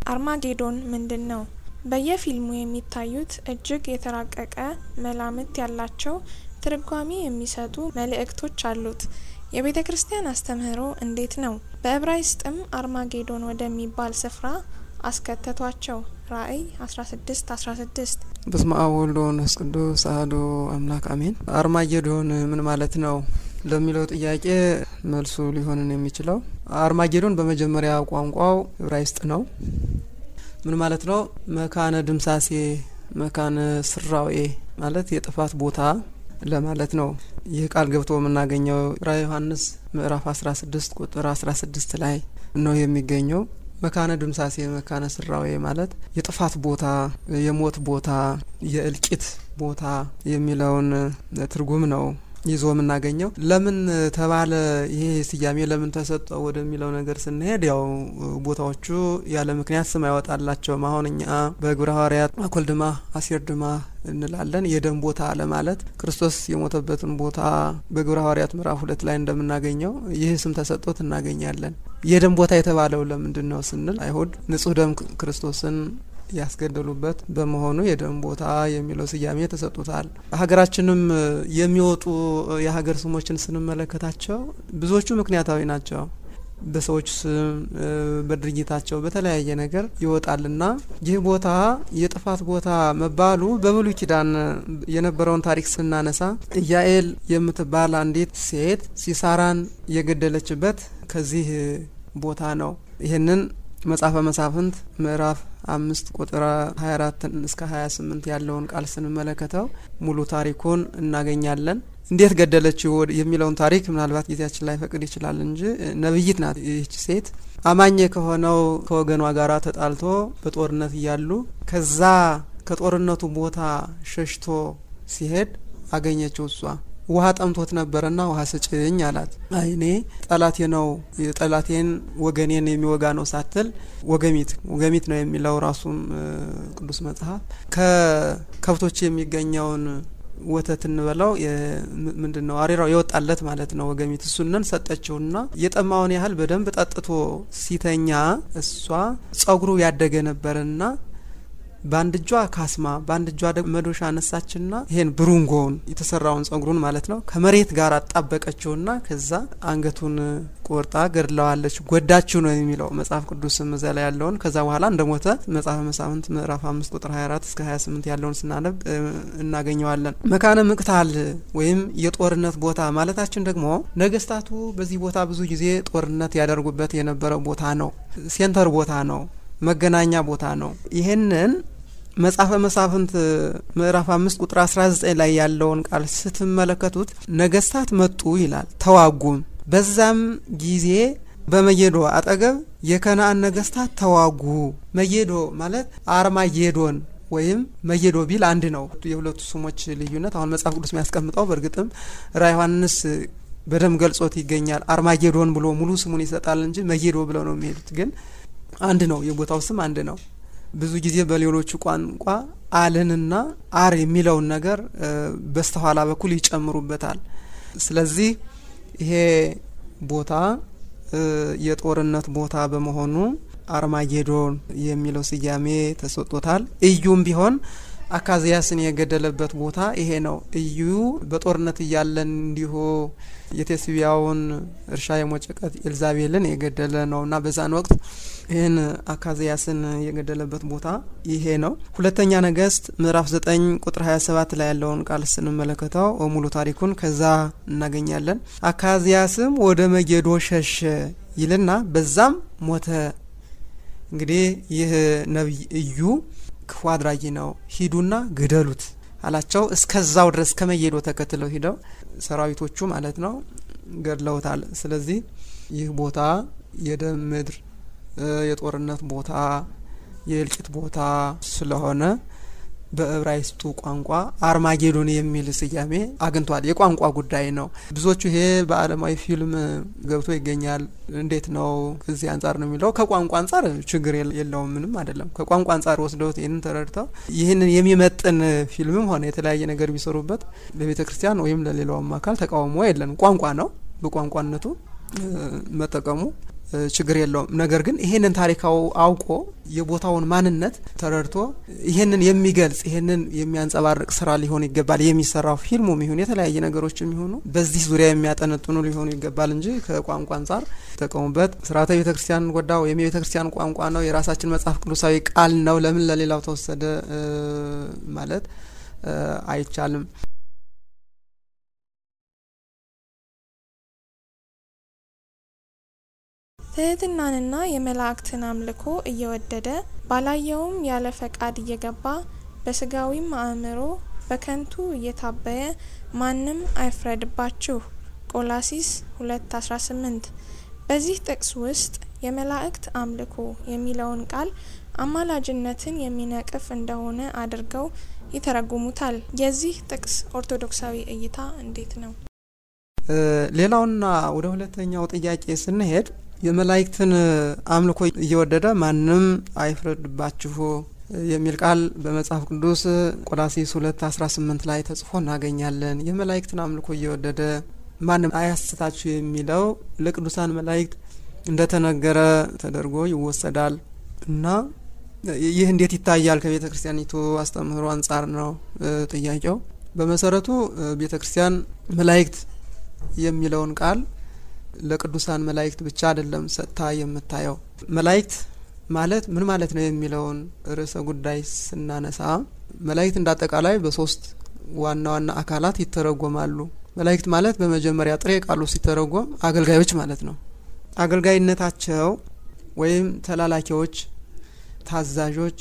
አርማጌዶን ምንድን ነው? በየፊልሙ የሚታዩት እጅግ የተራቀቀ መላምት ያላቸው ትርጓሜ የሚሰጡ መልእክቶች አሉት። የቤተ ክርስቲያን አስተምህሮ እንዴት ነው? በዕብራይስጥም አርማጌዶን ወደሚባል ስፍራ አስከተቷቸው። ራእይ 16 16 በስመ አብ ወወልድ ወመንፈስ ቅዱስ አሐዱ አምላክ አሜን። አርማጌዶን ምን ማለት ነው ለሚለው ጥያቄ መልሱ ሊሆንን የሚችለው አርማጌዶን በመጀመሪያ ቋንቋው ዕብራይስጥ ነው። ምን ማለት ነው? መካነ ድምሳሴ፣ መካነ ስራዌ ማለት የጥፋት ቦታ ለማለት ነው። ይህ ቃል ገብቶ የምናገኘው ራዕየ ዮሐንስ ምዕራፍ 16 ቁጥር 16 ላይ ነው የሚገኘው። መካነ ድምሳሴ መካነ ስራዌ ማለት የጥፋት ቦታ፣ የሞት ቦታ፣ የእልቂት ቦታ የሚለውን ትርጉም ነው ይዞ የምናገኘው። ለምን ተባለ ይሄ ስያሜ ለምን ተሰጠው ወደሚለው ነገር ስንሄድ ያው ቦታዎቹ ያለ ምክንያት ስም አይወጣላቸውም። አሁን እኛ በግብረ ሐዋርያት አኮልድማ አሴርድማ እንላለን። የደም ቦታ ለማለት ክርስቶስ የሞተበትን ቦታ በግብረ ሐዋርያት ምዕራፍ ሁለት ላይ እንደምናገኘው ይህ ስም ተሰጥቶት እናገኛለን። የደም ቦታ የተባለው ለምንድን ነው ስንል አይሁድ ንጹሕ ደም ክርስቶስን ያስገደሉበት በመሆኑ የደም ቦታ የሚለው ስያሜ ተሰጥቶታል። ሀገራችንም የሚወጡ የሀገር ስሞችን ስንመለከታቸው ብዙዎቹ ምክንያታዊ ናቸው። በሰዎች ስም፣ በድርጊታቸው በተለያየ ነገር ይወጣልና ይህ ቦታ የጥፋት ቦታ መባሉ በብሉይ ኪዳን የነበረውን ታሪክ ስናነሳ ኢያኤል የምትባል አንዲት ሴት ሲሳራን የገደለችበት ከዚህ ቦታ ነው። ይህንን መጽሐፈ መሳፍንት ምዕራፍ አምስት ቁጥር 24 እስከ 28 ያለውን ቃል ስንመለከተው ሙሉ ታሪኩን እናገኛለን። እንዴት ገደለችው የሚለውን ታሪክ ምናልባት ጊዜያችን ላይ ፈቅድ ይችላል እንጂ ነብይት ናት ይህች ሴት። አማኝ ከሆነው ከወገኗ ጋር ተጣልቶ በጦርነት እያሉ ከዛ ከጦርነቱ ቦታ ሸሽቶ ሲሄድ አገኘችው እሷ ውሃ ጠምቶት ነበረና ውሃ ስጭኝ አላት። አይ እኔ ጠላቴ ነው ጠላቴን ወገኔን የሚወጋ ነው ሳትል ወገሚት ወገሚት ነው የሚለው ራሱም ቅዱስ መጽሐፍ ከከብቶች የሚገኘውን ወተት እንበላው ምንድን ነው አሬራው የወጣለት ማለት ነው ወገሚት እሱንን ሰጠችውና የጠማውን ያህል በደንብ ጠጥቶ ሲተኛ እሷ ጸጉሩ ያደገ ነበርና በአንድ እጇ ካስማ በአንድ እጇ ደግሞ መዶሻ አነሳችና ይሄን ብሩንጎውን የተሰራውን ጸጉሩን ማለት ነው ከመሬት ጋር አጣበቀችውና ከዛ አንገቱን ቆርጣ ገድለዋለች። ጎዳችው ነው የሚለው መጽሐፍ ቅዱስ እዛ ላይ ያለውን። ከዛ በኋላ እንደ ሞተ መጽሐፈ መሳፍንት ምዕራፍ አምስት ቁጥር 24 እስከ 28 ያለውን ስናነብ እናገኘዋለን። መካነ ምቅታል ወይም የጦርነት ቦታ ማለታችን ደግሞ ነገስታቱ በዚህ ቦታ ብዙ ጊዜ ጦርነት ያደርጉበት የነበረ ቦታ ነው። ሴንተር ቦታ ነው። መገናኛ ቦታ ነው። ይህንን መጽሐፈ መሳፍንት ምዕራፍ አምስት ቁጥር አስራ ዘጠኝ ላይ ያለውን ቃል ስትመለከቱት ነገስታት መጡ ይላል፣ ተዋጉም። በዛም ጊዜ በመጌዶ አጠገብ የከነአን ነገስታት ተዋጉ። መጌዶ ማለት አርማጌዶን ወይም መጌዶ ቢል አንድ ነው። የሁለቱ ስሞች ልዩነት አሁን መጽሐፍ ቅዱስ የሚያስቀምጠው በእርግጥም ራ ዮሐንስ በደንብ ገልጾት ይገኛል። አርማጌዶን ብሎ ሙሉ ስሙን ይሰጣል እንጂ መጌዶ ብለው ነው የሚሄዱት ግን አንድ ነው። የቦታው ስም አንድ ነው። ብዙ ጊዜ በሌሎቹ ቋንቋ አልንና አር የሚለውን ነገር በስተኋላ በኩል ይጨምሩበታል። ስለዚህ ይሄ ቦታ የጦርነት ቦታ በመሆኑ አርማጌዶን የሚለው ስያሜ ተሰጥቶታል። እዩም ቢሆን አካዚያስን የገደለበት ቦታ ይሄ ነው። እዩ በጦርነት እያለን እንዲሁ የቴስቢያውን እርሻ የሞጨቀት ኤልዛቤልን የገደለ ነው እና በዛን ወቅት ይህን አካዚያስን የገደለበት ቦታ ይሄ ነው። ሁለተኛ ነገስት ምዕራፍ ዘጠኝ ቁጥር ሀያ ሰባት ላይ ያለውን ቃል ስንመለከተው ሙሉ ታሪኩን ከዛ እናገኛለን። አካዚያስም ወደ መጌዶ ሸሸ ይልና በዛም ሞተ። እንግዲህ ይህ ነቢይ እዩ ክፉ አድራጊ ነው፣ ሂዱና ግደሉት አላቸው። እስከዛው ድረስ ከመጌዶ ተከትለው ሂደው ሰራዊቶቹ ማለት ነው ገድለውታል። ስለዚህ ይህ ቦታ የደም ምድር፣ የጦርነት ቦታ፣ የእልቂት ቦታ ስለሆነ በዕብራይስጡ ቋንቋ አርማጌዶን የሚል ስያሜ አግኝቷል። የቋንቋ ጉዳይ ነው። ብዙዎቹ ይሄ በዓለማዊ ፊልም ገብቶ ይገኛል። እንዴት ነው ከዚህ አንጻር ነው የሚለው ከቋንቋ አንጻር ችግር የለውም፣ ምንም አይደለም። ከቋንቋ አንጻር ወስደውት ይህንን ተረድተው ይህንን የሚመጥን ፊልምም ሆነ የተለያየ ነገር ቢሰሩበት ለቤተ ክርስቲያን ወይም ለሌላውም አካል ተቃውሞ የለንም። ቋንቋ ነው። በቋንቋነቱ መጠቀሙ ችግር የለውም። ነገር ግን ይሄንን ታሪካው አውቆ የቦታውን ማንነት ተረድቶ ይሄንን የሚገልጽ ይሄንን የሚያንጸባርቅ ስራ ሊሆን ይገባል። የሚሰራው ፊልሙም ይሁን የተለያየ ነገሮች የሚሆኑ በዚህ ዙሪያ የሚያጠነጥኑ ሊሆኑ ይገባል እንጂ ከቋንቋ አንጻር ተጠቀሙበት ስርዓተ ቤተ ክርስቲያን ጎዳ ወይም የቤተ ክርስቲያን ቋንቋ ነው፣ የራሳችን መጽሐፍ ቅዱሳዊ ቃል ነው፣ ለምን ለሌላው ተወሰደ ማለት አይቻልም። ትህትናንና የመላእክትን አምልኮ እየወደደ ባላየውም ያለ ፈቃድ እየገባ በስጋዊም አእምሮ በከንቱ እየታበየ ማንም አይፍረድባችሁ። ቆላሲስ 2:18 በዚህ ጥቅስ ውስጥ የመላእክት አምልኮ የሚለውን ቃል አማላጅነትን የሚነቅፍ እንደሆነ አድርገው ይተረጉሙታል። የዚህ ጥቅስ ኦርቶዶክሳዊ እይታ እንዴት ነው? ሌላውና ወደ ሁለተኛው ጥያቄ ስንሄድ የመላእክትን አምልኮ እየወደደ ማንም አይፍረድባችሁ የሚል ቃል በመጽሐፍ ቅዱስ ቆላሲስ ሁለት አስራ ስምንት ላይ ተጽፎ እናገኛለን። የመላእክትን አምልኮ እየወደደ ማንም አያስታችሁ የሚለው ለቅዱሳን መላእክት እንደተነገረ ተደርጎ ይወሰዳል እና ይህ እንዴት ይታያል ከቤተ ክርስቲያኒቱ አስተምህሮ አንጻር ነው ጥያቄው። በመሰረቱ ቤተ ክርስቲያን መላእክት የሚለውን ቃል ለቅዱሳን መላእክት ብቻ አይደለም ሰጥታ የምታየው። መላእክት ማለት ምን ማለት ነው የሚለውን ርዕሰ ጉዳይ ስናነሳ መላእክት እንደ አጠቃላይ በሶስት ዋና ዋና አካላት ይተረጎማሉ። መላእክት ማለት በመጀመሪያ ጥሬ ቃሉ ሲተረጎም አገልጋዮች ማለት ነው። አገልጋይነታቸው ወይም ተላላኪዎች፣ ታዛዦች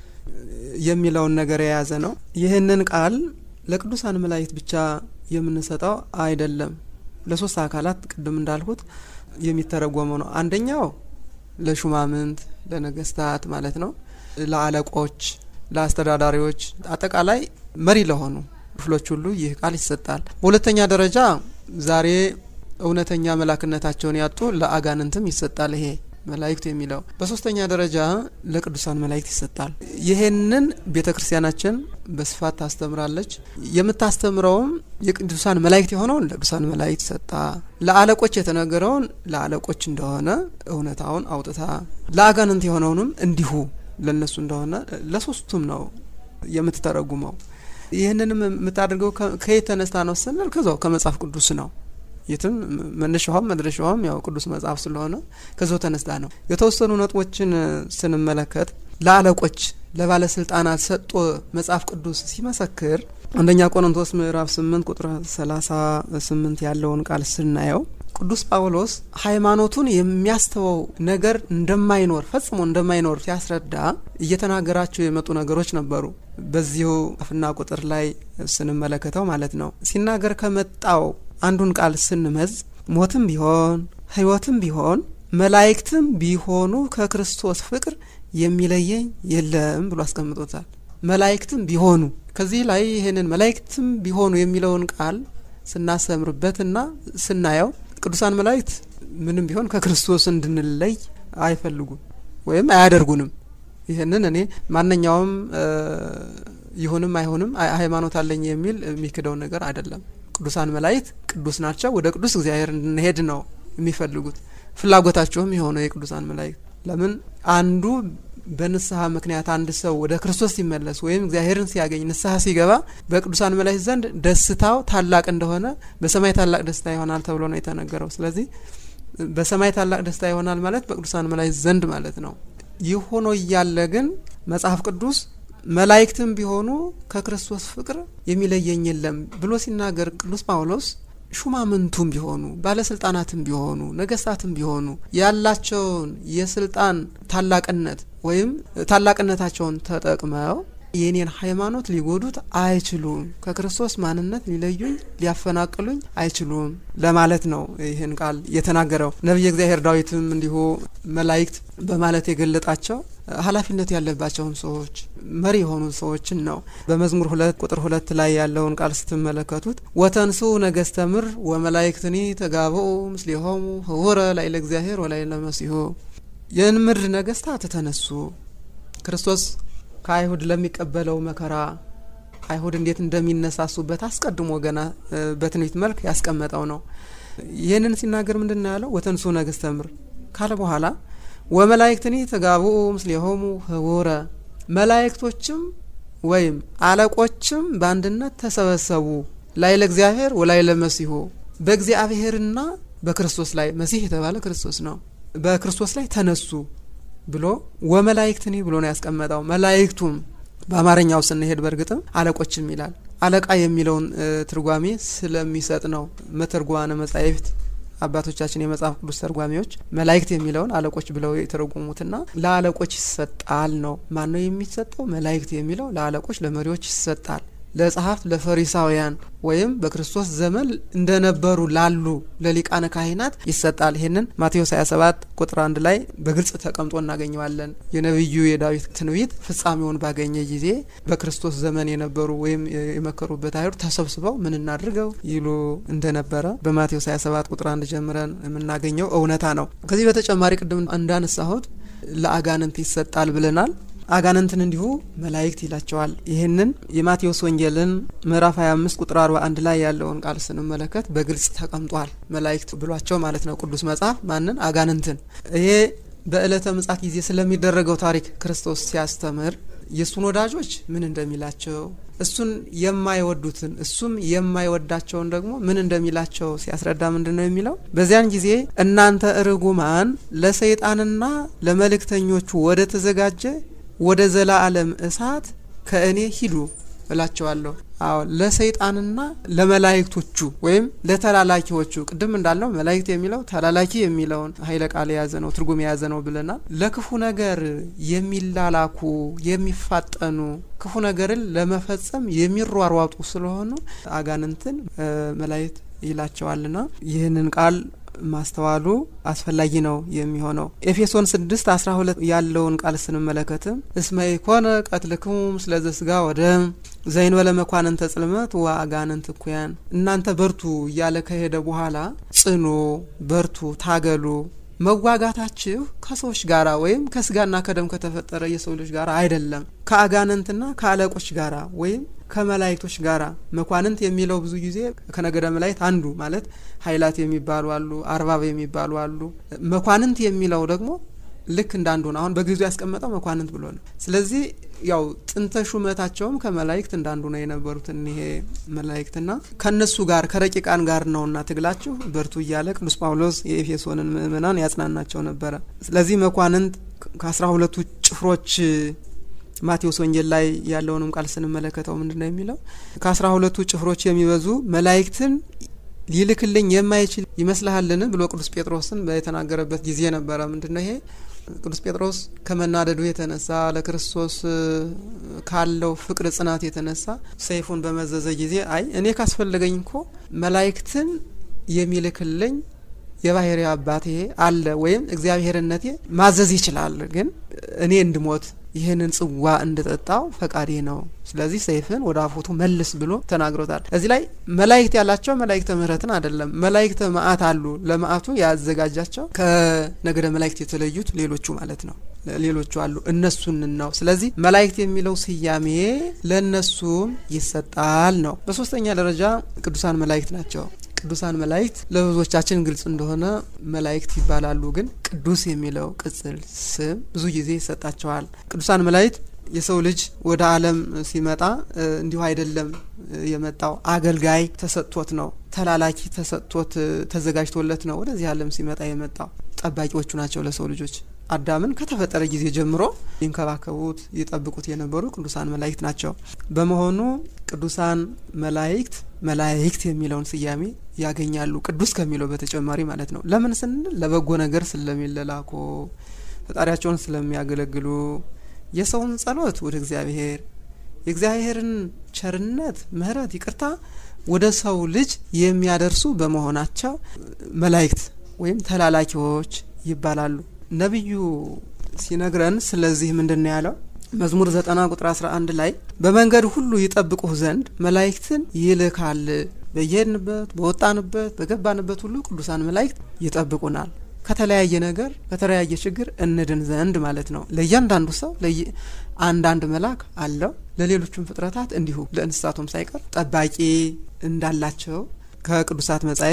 የሚለውን ነገር የያዘ ነው። ይህንን ቃል ለቅዱሳን መላእክት ብቻ የምንሰጠው አይደለም። ለሶስት አካላት ቅድም እንዳልሁት የሚተረጎመው ነው። አንደኛው ለሹማምንት፣ ለነገስታት ማለት ነው። ለአለቆች፣ ለአስተዳዳሪዎች፣ አጠቃላይ መሪ ለሆኑ ክፍሎች ሁሉ ይህ ቃል ይሰጣል። በሁለተኛ ደረጃ ዛሬ እውነተኛ መላክነታቸውን ያጡ ለአጋንንትም ይሰጣል ይሄ መላእክት የሚለው። በሶስተኛ ደረጃ ለቅዱሳን መላእክት ይሰጣል። ይሄንን ቤተ ክርስቲያናችን በስፋት ታስተምራለች። የምታስተምረውም የቅዱሳን መላእክት የሆነውን ለቅዱሳን መላእክት ሰጣ፣ ለአለቆች የተነገረውን ለአለቆች እንደሆነ እውነታውን አውጥታ፣ ለአጋንንት የሆነውንም እንዲሁ ለነሱ እንደሆነ ለሶስቱም ነው የምትተረጉመው። ይህንንም የምታደርገው ከየት ተነስታ ነው ስንል ከዛው ከመጽሐፍ ቅዱስ ነው። የትም መነሻውም መድረሻውም ያው ቅዱስ መጽሐፍ ስለሆነ ከዛው ተነስታ ነው። የተወሰኑ ነጥቦችን ስንመለከት ለአለቆች ለባለስልጣናት ሰጥቶ መጽሐፍ ቅዱስ ሲመሰክር አንደኛ ቆሮንቶስ ምዕራፍ ስምንት ቁጥር ሰላሳ ስምንት ያለውን ቃል ስናየው ቅዱስ ጳውሎስ ሃይማኖቱን የሚያስተወው ነገር እንደማይኖር ፈጽሞ እንደማይኖር ሲያስረዳ እየተናገራቸው የመጡ ነገሮች ነበሩ። በዚሁ አፍና ቁጥር ላይ ስንመለከተው ማለት ነው ሲናገር ከመጣው አንዱን ቃል ስንመዝ ሞትም ቢሆን ሕይወትም ቢሆን መላእክትም ቢሆኑ ከክርስቶስ ፍቅር የሚለየኝ የለም ብሎ አስቀምጦታል። መላእክትም ቢሆኑ ከዚህ ላይ ይህንን መላእክትም ቢሆኑ የሚለውን ቃል ስናሰምርበትና ስናየው ቅዱሳን መላእክት ምንም ቢሆን ከክርስቶስ እንድንለይ አይፈልጉም ወይም አያደርጉንም። ይህንን እኔ ማንኛውም ይሁንም አይሁንም ሃይማኖት አለኝ የሚል የሚክደው ነገር አይደለም። ቅዱሳን መላእክት ቅዱስ ናቸው። ወደ ቅዱስ እግዚአብሔር እንድንሄድ ነው የሚፈልጉት። ፍላጎታቸውም የሆነው የቅዱሳን መላእክት ለምን አንዱ በንስሐ ምክንያት አንድ ሰው ወደ ክርስቶስ ሲመለስ ወይም እግዚአብሔርን ሲያገኝ ንስሐ ሲገባ በቅዱሳን መላእክት ዘንድ ደስታው ታላቅ እንደሆነ በሰማይ ታላቅ ደስታ ይሆናል ተብሎ ነው የተነገረው። ስለዚህ በሰማይ ታላቅ ደስታ ይሆናል ማለት በቅዱሳን መላእክት ዘንድ ማለት ነው። ይህ ሆኖ እያለ ግን መጽሐፍ ቅዱስ መላእክትም ቢሆኑ ከክርስቶስ ፍቅር የሚለየኝ የለም ብሎ ሲናገር ቅዱስ ጳውሎስ ሹማምንቱም ቢሆኑ ባለስልጣናትም ቢሆኑ ነገስታትም ቢሆኑ ያላቸውን የስልጣን ታላቅነት ወይም ታላቅነታቸውን ተጠቅመው የኔን ሃይማኖት ሊጎዱት አይችሉም፣ ከክርስቶስ ማንነት ሊለዩኝ ሊያፈናቅሉኝ አይችሉም ለማለት ነው ይህን ቃል የተናገረው። ነቢየ እግዚአብሔር ዳዊትም እንዲሁ መላእክት በማለት የገለጣቸው ኃላፊነት ያለባቸውን ሰዎች መሪ የሆኑ ሰዎችን ነው። በመዝሙር ሁለት ቁጥር ሁለት ላይ ያለውን ቃል ስትመለከቱት ወተንሱ ነገስተ ምድር ወመላእክትኒ ተጋብኡ ምስሌሆሙ ህውረ ላዕለ እግዚአብሔር ወላዕለ መሲሑ የምድር ነገስታት ተነሱ ክርስቶስ ከአይሁድ ለሚቀበለው መከራ አይሁድ እንዴት እንደሚነሳሱበት አስቀድሞ ገና በትንቢት መልክ ያስቀመጠው ነው። ይህንን ሲናገር ምንድን ነው ያለው? ወተንሱ ነገስተ ምድር ካለ በኋላ ወመላእክትኒ ተጋብኡ ምስሌሆሙ ህቡረ መላእክቶችም ወይም አለቆችም በአንድነት ተሰበሰቡ ላይ ለእግዚአብሔር ወላይ ለመሲሁ በእግዚአብሔርና በክርስቶስ ላይ መሲህ የተባለ ክርስቶስ ነው። በክርስቶስ ላይ ተነሱ ብሎ ወመላእክትኒ ብሎ ነው ያስቀመጠው። መላእክቱም በአማርኛው ስንሄድ በእርግጥም አለቆችም ይላል። አለቃ የሚለውን ትርጓሜ ስለሚሰጥ ነው መተርጓነ መጻሕፍት አባቶቻችን የመጽሐፍ ቅዱስ ተርጓሚዎች መላእክት የሚለውን አለቆች ብለው የተረጎሙትና ለአለቆች ይሰጣል ነው። ማን ነው የሚሰጠው? መላእክት የሚለው ለአለቆች ለመሪዎች ይሰጣል። ለጸሐፍት ለፈሪሳውያን ወይም በክርስቶስ ዘመን እንደነበሩ ላሉ ለሊቃነ ካህናት ይሰጣል። ይህንን ማቴዎስ 27 ቁጥር አንድ ላይ በግልጽ ተቀምጦ እናገኘዋለን። የነቢዩ የዳዊት ትንቢት ፍጻሜውን ባገኘ ጊዜ በክርስቶስ ዘመን የነበሩ ወይም የመከሩበት አይሁድ ተሰብስበው ምን እናድርገው ይሉ እንደነበረ በማቴዎስ 27 ቁጥር አንድ ጀምረን የምናገኘው እውነታ ነው። ከዚህ በተጨማሪ ቅድም እንዳነሳሁት ለአጋንንት ይሰጣል ብለናል። አጋንንትን እንዲሁ መላእክት ይላቸዋል። ይህንን የማቴዎስ ወንጌልን ምዕራፍ 25 ቁጥር 41 ላይ ያለውን ቃል ስንመለከት በግልጽ ተቀምጧል። መላእክት ብሏቸው ማለት ነው ቅዱስ መጽሐፍ ማንን? አጋንንትን። ይሄ በዕለተ ምጽአት ጊዜ ስለሚደረገው ታሪክ ክርስቶስ ሲያስተምር የእሱን ወዳጆች ምን እንደሚላቸው እሱን የማይወዱትን እሱም የማይወዳቸውን ደግሞ ምን እንደሚላቸው ሲያስረዳ ምንድን ነው የሚለው? በዚያን ጊዜ እናንተ ርጉማን ለሰይጣንና ለመልእክተኞቹ ወደ ተዘጋጀ ወደ ዘላለም እሳት ከእኔ ሂዱ እላቸዋለሁ። አዎ ለሰይጣንና ለመላእክቶቹ ወይም ለተላላኪዎቹ ቅድም እንዳልነው መላእክት የሚለው ተላላኪ የሚለውን ኃይለ ቃል የያዘ ነው፣ ትርጉም የያዘ ነው ብለናል። ለክፉ ነገር የሚላላኩ የሚፋጠኑ ክፉ ነገርን ለመፈጸም የሚሯሯጡ ስለሆኑ አጋንንትን መላእክት ይላቸዋልና ይህንን ቃል ማስተዋሉ አስፈላጊ ነው የሚሆነው። ኤፌሶን ስድስት አስራ ሁለት ያለውን ቃል ስንመለከትም እስመ ኢኮነ ቀትልክሙ ምስለ ዘሥጋ ወደም ዘይንበለ መኳንንተ ጽልመት ወአጋንንት እኩያን። እናንተ በርቱ እያለ ከሄደ በኋላ ጽኑ፣ በርቱ፣ ታገሉ መዋጋታችሁ ከሰዎች ጋራ ወይም ከስጋና ከደም ከተፈጠረ የሰው ልጅ ጋር አይደለም፣ ከአጋንንትና ከአለቆች ጋራ ወይም ከመላእክቶች ጋራ። መኳንንት የሚለው ብዙ ጊዜ ከነገደ መላእክት አንዱ ማለት ኃይላት የሚባሉ አሉ፣ አርባብ የሚባሉ አሉ። መኳንንት የሚለው ደግሞ ልክ እንዳንዱ ነው። አሁን በጊዜው ያስቀመጠው መኳንንት ብሎ ነው። ስለዚህ ያው ጥንተ ሹመታቸውም ከመላእክት እንዳንዱ ነው የነበሩት እኒሄ መላእክትና ከነሱ ጋር ከረቂቃን ጋር ነውና ትግላችሁ በርቱ እያለ ቅዱስ ጳውሎስ የኤፌሶንን ምእመናን ያጽናናቸው ነበረ። ስለዚህ መኳንንት ከአስራ ሁለቱ ጭፍሮች ማቴዎስ ወንጌል ላይ ያለውንም ቃል ስንመለከተው ምንድን ነው የሚለው? ከአስራ ሁለቱ ጭፍሮች የሚበዙ መላእክትን ሊልክልኝ የማይችል ይመስልሃልን ብሎ ቅዱስ ጴጥሮስን የተናገረበት ጊዜ ነበረ። ምንድን ነው ይሄ? ቅዱስ ጴጥሮስ ከመናደዱ የተነሳ ለክርስቶስ ካለው ፍቅር ጽናት የተነሳ ሰይፉን በመዘዘ ጊዜ አይ እኔ ካስፈለገኝ እኮ መላእክትን የሚልክልኝ የባህሪ አባቴ አለ ወይም እግዚአብሔርነቴ ማዘዝ ይችላል፣ ግን እኔ እንድሞት ይህንን ጽዋ እንድጠጣው ፈቃዴ ነው። ስለዚህ ሰይፍን ወደ አፎቱ መልስ ብሎ ተናግሮታል። እዚህ ላይ መላእክት ያላቸው መላእክተ ምሕረትን አይደለም። መላእክተ መዓት አሉ። ለመዓቱ ያዘጋጃቸው ከነገደ መላእክት የተለዩት ሌሎቹ ማለት ነው። ሌሎቹ አሉ እነሱን ነው። ስለዚህ መላእክት የሚለው ስያሜ ለእነሱም ይሰጣል ነው። በሶስተኛ ደረጃ ቅዱሳን መላእክት ናቸው። ቅዱሳን መላእክት ለብዙዎቻችን ግልጽ እንደሆነ መላእክት ይባላሉ። ግን ቅዱስ የሚለው ቅጽል ስም ብዙ ጊዜ ይሰጣቸዋል። ቅዱሳን መላእክት የሰው ልጅ ወደ ዓለም ሲመጣ እንዲሁ አይደለም የመጣው። አገልጋይ ተሰጥቶት ነው። ተላላኪ ተሰጥቶት ተዘጋጅቶለት ነው ወደዚህ ዓለም ሲመጣ የመጣው። ጠባቂዎቹ ናቸው ለሰው ልጆች። አዳምን ከተፈጠረ ጊዜ ጀምሮ ይንከባከቡት ይጠብቁት የነበሩ ቅዱሳን መላእክት ናቸው። በመሆኑ ቅዱሳን መላእክት መላእክት የሚለውን ስያሜ ያገኛሉ። ቅዱስ ከሚለው በተጨማሪ ማለት ነው። ለምን ስንል ለበጎ ነገር ስለሚለላኩ፣ ፈጣሪያቸውን ስለሚያገለግሉ፣ የሰውን ጸሎት ወደ እግዚአብሔር የእግዚአብሔርን ቸርነት፣ ምሕረት፣ ይቅርታ ወደ ሰው ልጅ የሚያደርሱ በመሆናቸው መላእክት ወይም ተላላኪዎች ይባላሉ። ነቢዩ ሲነግረን ስለዚህ ምንድን ነው ያለው? መዝሙር ዘጠና ቁጥር አስራ አንድ ላይ በመንገድ ሁሉ ይጠብቁህ ዘንድ መላእክትን ይልካል። በየሄድንበት በወጣንበት በገባንበት ሁሉ ቅዱሳን መላእክት ይጠብቁናል። ከተለያየ ነገር ከተለያየ ችግር እንድን ዘንድ ማለት ነው። ለእያንዳንዱ ሰው አንዳንድ መልአክ አለው። ለሌሎቹም ፍጥረታት እንዲሁ ለእንስሳቱም ሳይቀር ጠባቂ እንዳላቸው ከቅዱሳት መጻሕፍት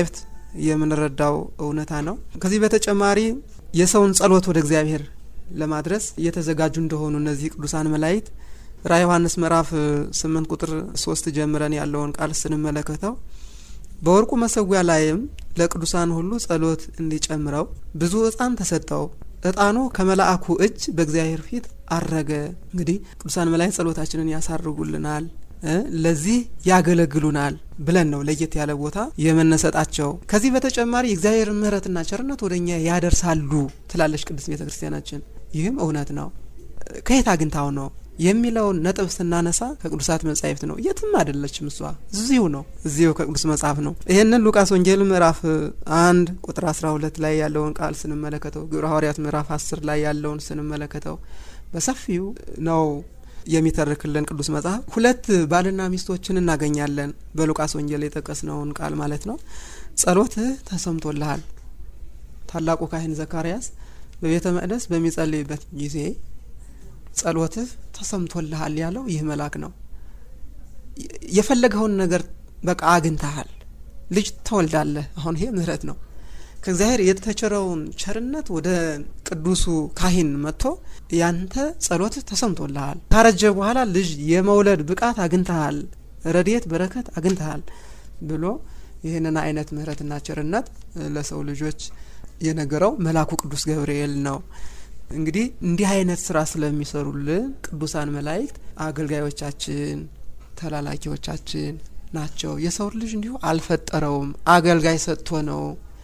የምንረዳው እውነታ ነው። ከዚህ በተጨማሪ የሰውን ጸሎት ወደ እግዚአብሔር ለማድረስ እየተዘጋጁ እንደሆኑ እነዚህ ቅዱሳን መላእክት ራዕየ ዮሐንስ ምዕራፍ ስምንት ቁጥር ሶስት ጀምረን ያለውን ቃል ስንመለከተው በወርቁ መሰዊያ ላይም ለቅዱሳን ሁሉ ጸሎት እንዲጨምረው ብዙ ዕጣን ተሰጠው። ዕጣኑ ከመልአኩ እጅ በእግዚአብሔር ፊት አረገ። እንግዲህ ቅዱሳን መላእክት ጸሎታችንን ያሳርጉልናል፣ ለዚህ ያገለግሉናል ብለን ነው ለየት ያለ ቦታ የመነሰጣቸው። ከዚህ በተጨማሪ የእግዚአብሔር ምሕረትና ቸርነት ወደ እኛ ያደርሳሉ ትላለች ቅድስት ቤተ ክርስቲያናችን። ይህም እውነት ነው። ከየት አግኝታው ነው የሚለውን ነጥብ ስናነሳ ከቅዱሳት መጻሕፍት ነው። የትም አይደለችም እሷ እዚሁ ነው፣ እዚሁ ከቅዱስ መጽሐፍ ነው። ይህንን ሉቃስ ወንጌል ምዕራፍ አንድ ቁጥር አስራ ሁለት ላይ ያለውን ቃል ስንመለከተው፣ ግብረ ሐዋርያት ምዕራፍ አስር ላይ ያለውን ስንመለከተው በሰፊው ነው የሚተርክልን ቅዱስ መጽሐፍ። ሁለት ባልና ሚስቶችን እናገኛለን በሉቃስ ወንጌል የጠቀስነውን ቃል ማለት ነው። ጸሎትህ ተሰምቶልሃል። ታላቁ ካህን ዘካርያስ በቤተ መቅደስ በሚጸልይበት ጊዜ ጸሎትህ ተሰምቶልሃል ያለው ይህ መልአክ ነው። የፈለገውን ነገር በቃ አግኝተሃል፣ ልጅ ተወልዳለህ። አሁን ይሄ ምሕረት ነው። ከእግዚአብሔር የተቸረውን ቸርነት ወደ ቅዱሱ ካህን መጥቶ ያንተ ጸሎትህ ተሰምቶልሃል፣ ካረጀ በኋላ ልጅ የመውለድ ብቃት አግኝተሃል፣ ረድኤት በረከት አግኝተሃል ብሎ ይህንን አይነት ምሕረትና ቸርነት ለሰው ልጆች የነገረው መልአኩ ቅዱስ ገብርኤል ነው። እንግዲህ እንዲህ አይነት ስራ ስለሚሰሩልን ቅዱሳን መላእክት አገልጋዮቻችን፣ ተላላኪዎቻችን ናቸው። የሰው ልጅ እንዲሁ አልፈጠረውም፣ አገልጋይ ሰጥቶ ነው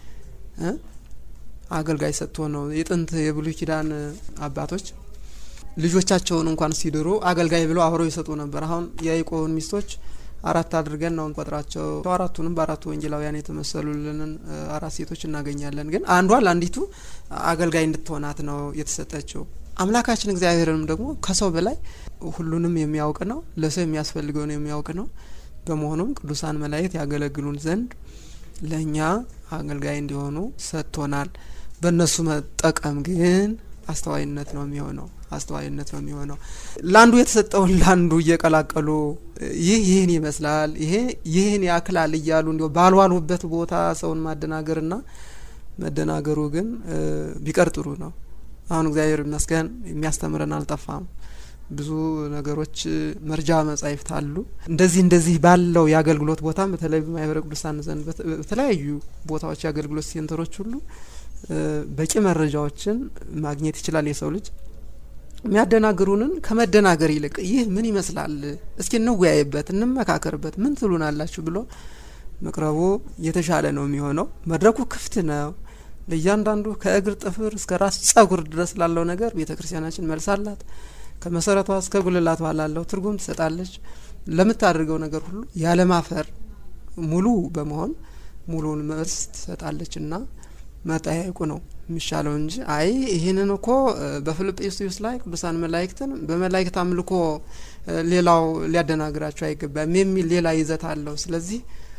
አገልጋይ ሰጥቶ ነው። የጥንት የብሉይ ኪዳን አባቶች ልጆቻቸውን እንኳን ሲድሩ አገልጋይ ብለው አብረው ይሰጡ ነበር። አሁን የያዕቆብን ሚስቶች አራት አድርገን ነው እንቆጥራቸው። አራቱንም በአራቱ ወንጌላውያን የተመሰሉልንን አራት ሴቶች እናገኛለን። ግን አንዷ ለአንዲቱ አገልጋይ እንድትሆናት ነው የተሰጠችው። አምላካችን እግዚአብሔርንም ደግሞ ከሰው በላይ ሁሉንም የሚያውቅ ነው፣ ለሰው የሚያስፈልገውን የሚያውቅ ነው። በመሆኑም ቅዱሳን መላእክት ያገለግሉን ዘንድ ለእኛ አገልጋይ እንዲሆኑ ሰጥቶናል። በእነሱ መጠቀም ግን አስተዋይነት ነው የሚሆነው አስተዋይነት ነው የሚሆነው። ለአንዱ የተሰጠውን ለአንዱ እየቀላቀሉ ይህ ይህን ይመስላል፣ ይሄ ይህን ያክላል እያሉ እንዲሁ ባልዋሉበት ቦታ ሰውን ማደናገርና መደናገሩ ግን ቢቀር ጥሩ ነው። አሁን እግዚአብሔር ይመስገን የሚያስተምረን አልጠፋም። ብዙ ነገሮች መርጃ መጻሕፍት አሉ። እንደዚህ እንደዚህ ባለው የአገልግሎት ቦታም በተለይ በማህበረ ቅዱሳን ዘንድ በተለያዩ ቦታዎች የአገልግሎት ሴንተሮች ሁሉ በቂ መረጃዎችን ማግኘት ይችላል የሰው ልጅ የሚያደናግሩንን ከመደናገር ይልቅ ይህ ምን ይመስላል፣ እስኪ እንወያይበት፣ እንመካከርበት፣ ምን ትሉናላችሁ ብሎ መቅረቡ የተሻለ ነው የሚሆነው። መድረኩ ክፍት ነው ለእያንዳንዱ ከእግር ጥፍር እስከ ራስ ጸጉር ድረስ ላለው ነገር ቤተ ክርስቲያናችን መልስ አላት። ከመሰረቷ እስከ ጉልላቷ ላለው ትርጉም ትሰጣለች። ለምታደርገው ነገር ሁሉ ያለማፈር ሙሉ በመሆን ሙሉውን መልስ ትሰጣለች እና መጠያየቁ ነው የሚሻለው እንጂ አይ ይህንን እኮ በፊልጵስዩስ ላይ ቅዱሳን መላእክትን በመላእክት አምልኮ ሌላው ሊያደናግራቸው አይገባም የሚል ሌላ ይዘት አለው። ስለዚህ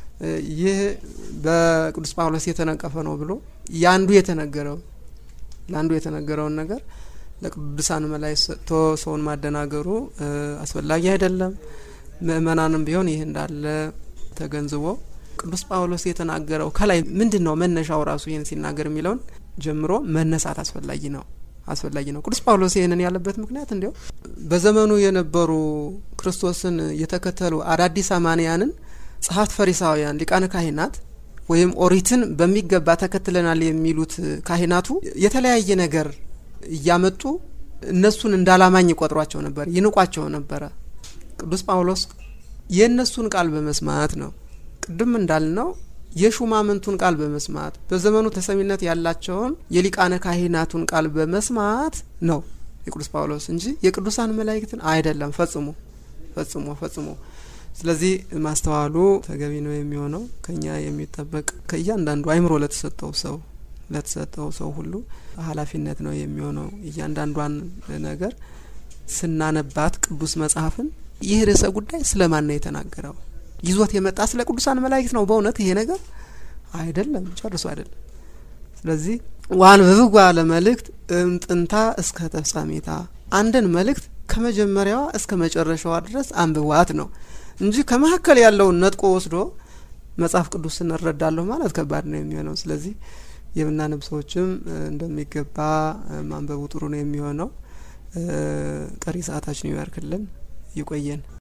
ይህ በቅዱስ ጳውሎስ የተነቀፈ ነው ብሎ ያንዱ የተነገረው ለአንዱ የተነገረውን ነገር ለቅዱሳን መላእክት ሰጥቶ ሰውን ማደናገሩ አስፈላጊ አይደለም። ምእመናንም ቢሆን ይህ እንዳለ ተገንዝቦ ቅዱስ ጳውሎስ የተናገረው ከላይ ምንድን ነው መነሻው ራሱ ይህን ሲናገር የሚለውን ጀምሮ መነሳት አስፈላጊ ነው አስፈላጊ ነው። ቅዱስ ጳውሎስ ይህንን ያለበት ምክንያት እንዲያው በዘመኑ የነበሩ ክርስቶስን የተከተሉ አዳዲስ አማንያንን ጸሐፍት ፈሪሳውያን፣ ሊቃነ ካህናት ወይም ኦሪትን በሚገባ ተከትለናል የሚሉት ካህናቱ የተለያየ ነገር እያመጡ እነሱን እንዳላማኝ ይቆጥሯቸው ነበር፣ ይንቋቸው ነበረ። ቅዱስ ጳውሎስ የእነሱን ቃል በመስማት ነው ቅድም እንዳልነው የሹማምንቱን ቃል በመስማት በዘመኑ ተሰሚነት ያላቸውን የሊቃነ ካህናቱን ቃል በመስማት ነው የቅዱስ ጳውሎስ እንጂ የቅዱሳን መላእክትን አይደለም። ፈጽሞ ፈጽሞ ፈጽሞ። ስለዚህ ማስተዋሉ ተገቢ ነው የሚሆነው ከኛ የሚጠበቅ ከእያንዳንዱ አይምሮ ለተሰጠው ሰው ለተሰጠው ሰው ሁሉ ኃላፊነት ነው የሚሆነው። እያንዳንዷን ነገር ስናነባት ቅዱስ መጽሐፍን ይህ ርዕሰ ጉዳይ ስለማን ነው የተናገረው? ይዞት የመጣ ስለ ቅዱሳን መላእክት ነው በእውነት ይሄ ነገር አይደለም፣ ጨርሶ አይደለም። ስለዚህ ዋንብብዋ ለመልእክት እምጥንታ እስከ ተፍጻሜታ አንድን መልእክት ከመጀመሪያዋ እስከ መጨረሻዋ ድረስ አንብቧት ነው እንጂ ከመካከል ያለውን ነጥቆ ወስዶ መጽሐፍ ቅዱስን እረዳለሁ ማለት ከባድ ነው የሚሆነው። ስለዚህ የምናነብ ሰዎችም እንደሚገባ ማንበቡ ጥሩ ነው የሚሆነው። ቀሪ ሰዓታችን ይባርክልን፣ ይቆየን።